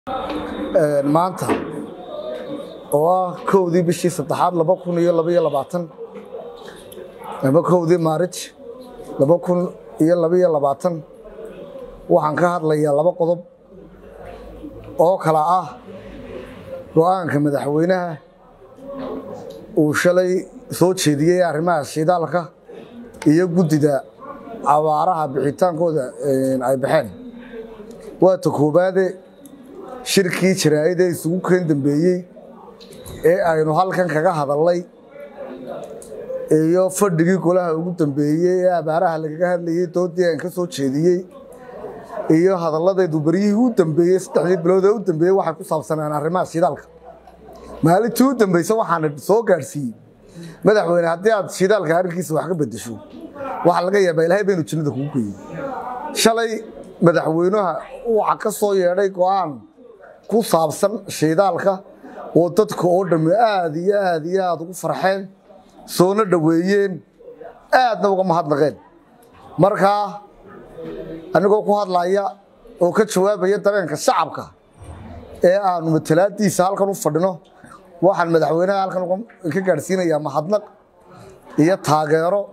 maanta oo ah kowdii bishii saddexaad laba kun iyo labaiyo labaatan ama kowdii maarij laba kun iyo labaiyo labaatan waxaan ka hadlayaa laba qodob oo kala ah go-aanka madaxweynaha uu shalay soo jeediyey arrimaha shidaalka iyo guddida abaaraha bixitaankooda ay baxeen waa ta koobaade shirkii jaraa'ida isugu keen dambeeyey ee aynu halkan kaga hadalnay iyo fadhigii golaha ugu dambeeyey ee abaaraha lagaga hadlayey doodii aan ka soo jeediyey iyo hadalladeedu beryihii u dambeeyey saddexdii bilood ee u dambeeyey waxay ku saabsanaan arrimaha shidaalka maalintii u dambaysa waxaana soo gaadhsiiyey madaxweyne haddii aad shidaalka arrinkiisa wax ka bedesho waxaa laga yaabaa ilaahay baynu jannada kugu geeyey shalay madaxweynaha waxa ka soo yeedhay go'aan ku saabsan shidaalka oo dadka oo dhammi aad iyo aad iyo aad ugu farxeen soona dhoweeyeen aadna uga mahadnaqeen markaa anigoo ku hadlaya oo ka jawaabaya dareenka shacabka ee aanu matalaadiisa halkan u fadhino waxaan madaxweynaha halkan ka gaadhsiinayaa mahadnaq iyo taageero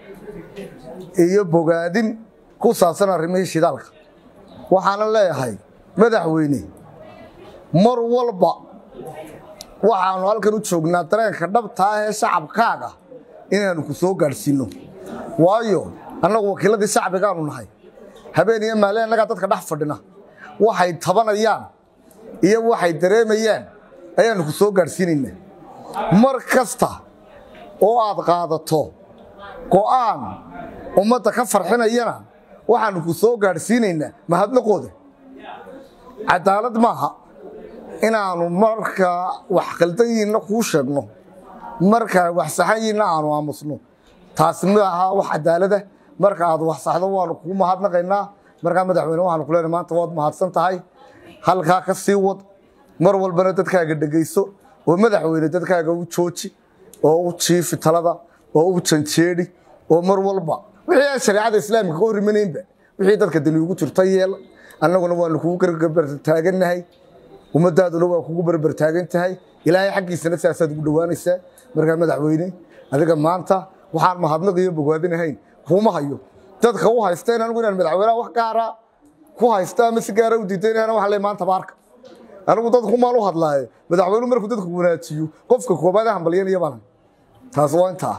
iyo bogaadin ku saabsan arrimihii shidaalka waxaana leeyahay madaxweyne mar walba waxaanu halkan u joognaa dareenka dhabta ah ee shacabkaaga inaanu ku soo gaadhsiinno waayo annagu wakiiladii shacbigaanu nahay habeen iyo maalin annagaa dadka dhex fadhina waxay tabanayaan iyo waxay dareemayaan ayaanu ku soo gaadhsiinaynaa mar kasta oo aad qaadato go'aan ummadda ka farxinayana waxaanu ku soo gaadhsiinaynaa mahadnaqooda cadaalad maaha inaannu markaa wax khaldan yihinna kuu sheegno markaa wax saxan yihinna aanu aamusno taasi ma aha wax cadaalada marka aad wax saxdo waanu kuu mahadnaqaynaa markaa madaxweyne waxaanu ku leenahay maanta waad mahadsan tahay halkaa ka sii wad mar walbana dadkaaga dhegayso oo madaxweyne dadkaaga u jooji oo u jiifi talada oo u janjeedhi oo mar walba wixii aan shareecada islaamika ka hor imanaynba wixii dadka dani ugu jirta yeel annaguna waanu kugu garbartaagannahay ummadaaduna waa kugu barbartaagan tahay ilaahay xaggiisana sidaasaad ugu dhowaanaysaa markaa madaxweyne adiga maanta waxaan mahadnaqiyo bogaadinahayn kuuma hayo dadka u haysta in anigu inaan madaxweynaha wax gaara ku haysta ama si gaara u diidaynahana waxaan leeyahay maanta baarka anigu dadkumaan u hadlaaye madaxweynuhu markuu dadku wanaajiyo qofka koobaad ee hambalyanaya baan taas waa intaa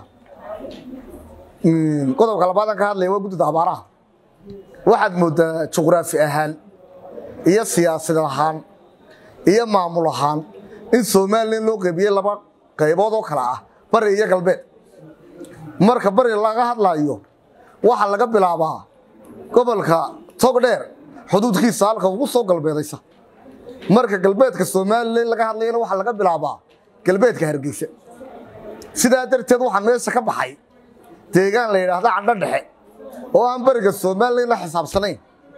qodobka labaadaan ka hadlaya waa guddida abaaraha waxaad mooddaa juqraafi ahaan iyo siyaasad ahaan iyo maamul ahaan in somalilan loo qaybiyey laba qaybood oo kale ah bari iyo galbeed marka bari laga hadlaayo waxaa laga bilaabaa gobolka togdheer xuduudkiisa halka ugu soo galbeedaysa marka galbeedka somalilan laga hadlayana waxaa laga bilaabaa galbeedka hargeysa sidaa darteed waxaa meesha ka baxay deegaan la yidhaahda cadho dhexe oo aan bariga somalilan la xisaabsanayn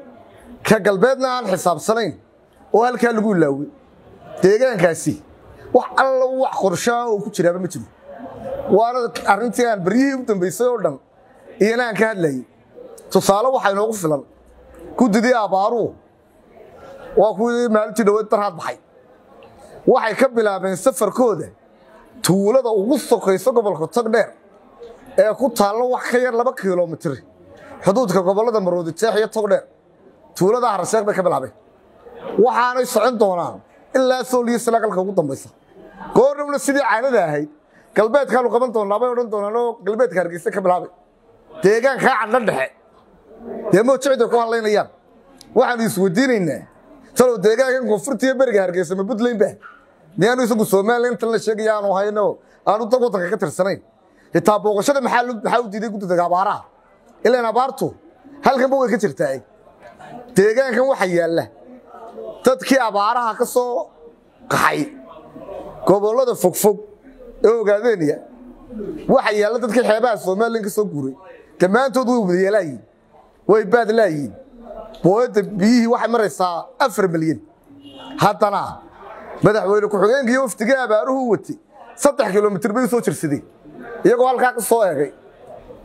ka galbeedna aan xisaabsanayn oo halkaa lagu ilaawey deegaankaasi wax alla wax qorshaa oo ku jiraaba ma jiro waana arrintii aan baryihii u dambaysay oo dhan iyana aan ka hadlayay tusaale waxaa inoogu filan guddidii abbaaruhu waa kuwii maalintii dhaweed darhaad baxay waxay ka bilaabeen safarkooda tuulada ugu sokayso gobolka togdheer ee ku taallo wax ka yar laba kilomitir xuduudka gobollada maroodi jeex iyo togdheer tuulada harasheekh bay ka bilaabeen waxaanay socon doonaan ilaa sooliyo salaagalka ugu dambaysa goornabna sidii caadada ahayd galbeedkaanu qaban doonnaa bay odhan doonaan oo galbeedka hargeysa ka bilaabay deegaankaa cadho dhexe dee moojicday ku hadlaynayaan waxaanu isweydiinaynaa salow deegaankan koonfurta iyo beriga hargeysa ma puntland ba miyaanu isagu somalilan intan la sheegaya aanu hayno aanu dad waddanka ka tirsanayn xitaa booqashada maxaa u diiday guddida abaaraha ilaan abaartu halkanba way ka jirtaa deegaankan waxa yaalla dadkii abaaraha ka soo qaxay gobollada fogfog ee ogaadeeniya waxa yaalla dadkii xeebaha somalilan ka soo guuray dhammaantood way wadayeelaayiin way baad laayiin booyadda biyihii waxay maraysaa afar milyan haddana madaxweyne ku-xigeenka iyo wafdigii abaaruhu watay saddex kilomitir bay u soo jirsadeen iyagoo halkaa ka soo egay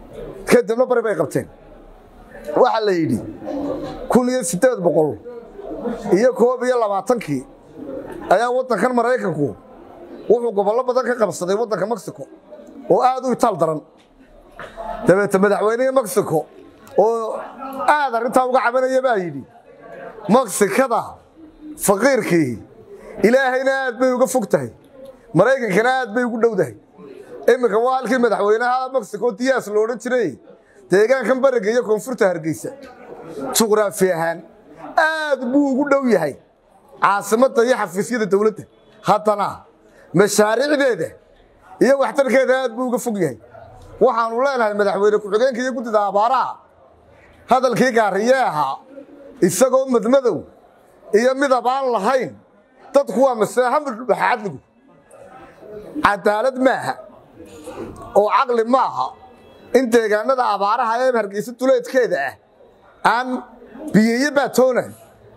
kadibna bari bay qabteen waxaa la yidhi kun iyo siddeed boqol iyo koob iyo labaatankii ayaa waddankan maraykanku wuxuu gobollo badan ka qabsaday waddanka mexico oo aad u itaal daran dabeete madaxweynihii mexico oo aad arrintaa uga cabanaya baa yidhi meksikada faqiirkii ilaahayna aad bay uga fog tahay maraykankana aad bay ugu dhowdahay iminka waa halkii madaxweynaha mexico diyaas lo odhan jiray deegaankan bariga iyo koonfurta hargeysa juqraafi ahaan aad buu ugu dhow yahay caasimadda iyo xafiisyada dowladda haddana mashaariicdeeda iyo waxtarkeeda aad buu uga fog yahay waxaanu leenahay madaxweyne ku-xigeenka iyo guddida abaaraha hadalkii gaariye ahaa isagoo madmadow iyo midab aan lahayn dadku waa maseehamudbaxadligu cadaalad maaha oo caqli maaha in deegaanada abaaraha ee hargeysa duleedkeeda ah aan biyeeye baatoonan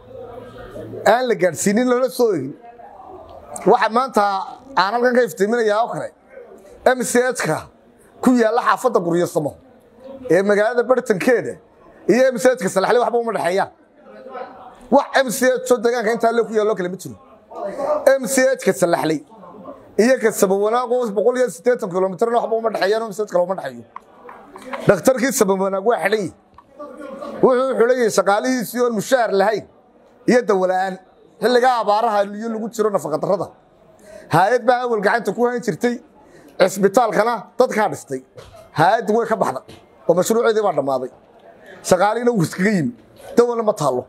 aan la gaadhsiinin lana soo egin waxa maanta aan halkan ka iftiiminayaa oo kale m c h-ka ku yaalla xaafadda guryasamo ee magaalada bartankeeda iyo m c h-ka salaxle waxba uma dhexeeyaan wax m c h oo deegaanka intaa le ku yaalloo kale ma jiro m c h-ka salaxley iyo ka sabawanaag oo boqol iyo siddeetan kilomitrna waxba uma dhexeeyaan m c h kale uma dhexeeyo dhakhtarkii sabawanaag waa xidhan yihi wuxuu xulan yahay shaqaalihiisii oon mushaar lahayn iyo dawola'aan xilligaa abaaraha iyo lagu jiro nafaqadarrada haayad baa awal gacanta ku hayn jirtay cisbitaalkana dadkaa dhistay haayaddi way ka baxday oo mashruuceedii baa dhammaaday shaqaalihiina wuu iskaga yimi dawalna ma taallo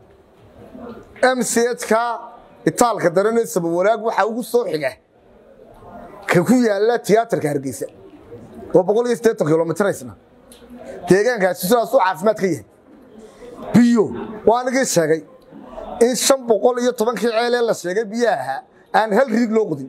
m c h-ka itaalka daranee sabawanaag waxaa ugu soo xiga ka ku yaalla tiyaatarka hargeysa oo boqol iyo siddeetan kilomitraysna deegaankaasi sidaasuu caafimaad ka yahay biyo waa anigii sheegay in shan boqol iyo tobankii ceelee la sheegay biyaha ahaa aan hal riig loo qudin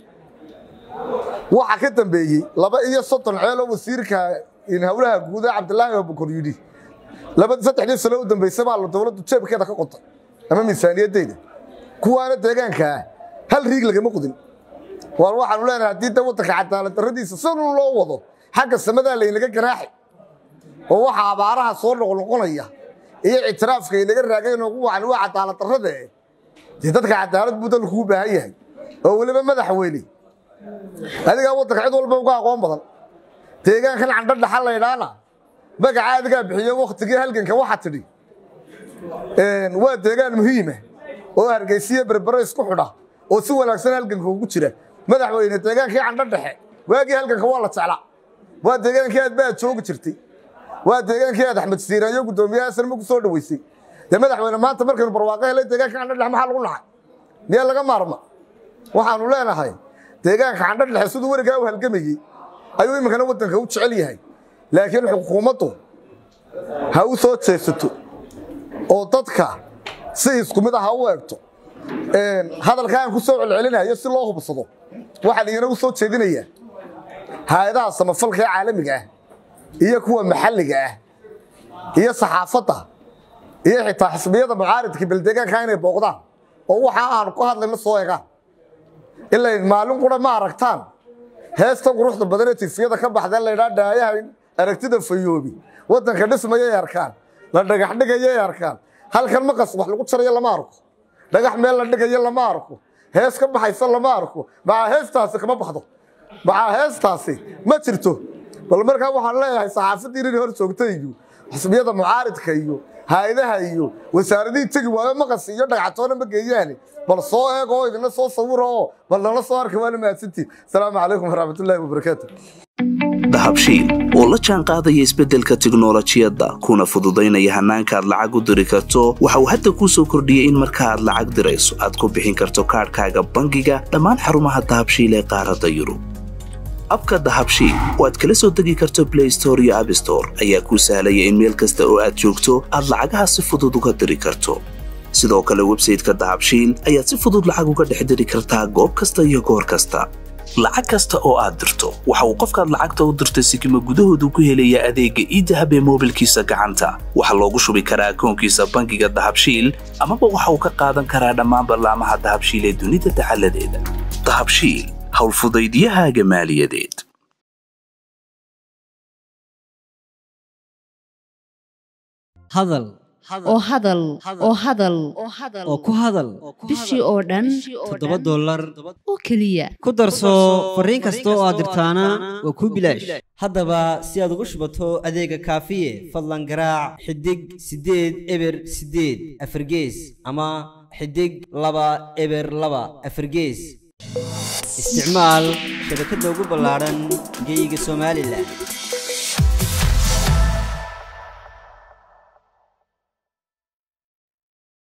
waxa ka dambeeyey laba iyo soddon ceeloo wasiirka howlaha guuda cabdilaahi abukor yidhi saddexdii sano u dambaysa baa dowladdu jeebkeeda ka qotay ama miisaaniyadeyda kuwaana deegaankaa hal riig lagama qudin waar waxaanu leenahay haddii da waddanka cadaalad darradiisa siduu loo wado xagga samadaa laynaga ganaaxi oo waxa abaaraha soo noqnoqonaya iyo ictiraafka inaga raagayn ugu wacan waa cadaalad darrade dee dadka cadaalad buu dalku u baahan yahay oo weliba madaxweyne adigaa waddanka cid walba uga aqoon badan deegaankan candho dhaxa laydhaana magaca adigaa bixiyo wakhtigii halganka waxaa tidhi waa deegaan muhiima oo hargeysiya berbero isku xidha oo si wanaagsan halganka ugu jira madaxweyne deegaankii candho dhexe waagii halganka waa la jeclaa waa deegaankii aad baad joogi jirtay waa deegaankii aad axmed siiraayo guddoomiyaha sarma ku soo dhoweysay dee madaxweyne maanta markaynu barwaaqo helay deegaanka candho dhexe maxaa lagu naxay miyaa laga maarma waxaanu leenahay deegaanka candho dhexe siduu werigaa u halgamayey ayuu iminkana waddanka u jecel yahay laakiin xukuumaddu ha u soo jeesato oo dadka si isku mid ah ha u eegto hadalka aan ku soo celcelinayo si loo hubsado waxaan iyana u soo jeedinayaa hay-adaha samafalka ee caalamiga ah iyo kuwa maxalliga ah iyo saxaafadda iyo xitaa xisbiyada mucaaridka beldeegaanka inay booqdaan oo waxa aanu ku hadlayno soo egaan ilay maalin qura ma aragtaan heesta quruxda badan ee tifiyada ka baxda laydhaa dhaayaha aragtida fayoobi waddanka dhismayay arkaan la dhagax dhigayay arkaan halkan maqas wax lagu jarayo lama arko dhagax meel la dhigayo lama arko hees ka baxaysa lama arko macaa heestaasi kama baxdo macaa heestaasi ma jirto bal markaa waxaan leeyahay saxaafadii inay hor joogta iyo xisbiyada mucaaridka iyo hay-adaha iyo wasaaradihii tegi waayo maqas iyo dhagactoona ma geeyaane bal soo eeg oo idina soo sawira oo bal nala soo arka waana mahadsantiin asalaamu calaykum waraxmatullaahi wabarakaatu dahabshiil oo la jaan qaadaya isbeddelka tiknolojiyadda kuna fududaynaya hannaanka aad lacag u diri karto waxa uu hadda kuu soo kordhiyey in marka aad lacag dirayso aad ku bixin karto kaadhkaaga bangiga dhammaan xarumaha dahabshiil ee qaaradda yurub abka dahabshiil oo aad kala soo degi karto blay store iyo abstore ayaa kuu sahlaya in meel kasta oo aad joogto aad lacagaha si fudud uga diri karto sidoo kale websayteka dahabshiil ayaad si fudud lacag uga dhex diri kartaa goob kasta iyo goor kasta lacag kasta oo aad dirto waxa uu qofkaad lacagta u dirtay sikima gudahoodu ku helayaa adeegga iidahab ee moobilkiisa gacanta waxaa loogu shubi karaa akoonkiisa bangiga dahabshiil amaba waxa uu ka qaadan karaa dhammaan ballaamaha dahabshiil ee dunida dacaladeeda dahabshiil howlfudaydiyahaaga maaliyadeed hadal oo hadal oo hadal oo ku hadal bishii oo dhan toddoba dollar oo keliya ku darso fariin kasta oo aad dirtaana waa kuu bilaash haddaba si aad ugu shubato adeega kaafiye fadlan garaac xidig siddeed eber siddeed afargees ama xidig laba eber laba afargees isticmaal shabakadda ugu ballaadhan geyga somalilan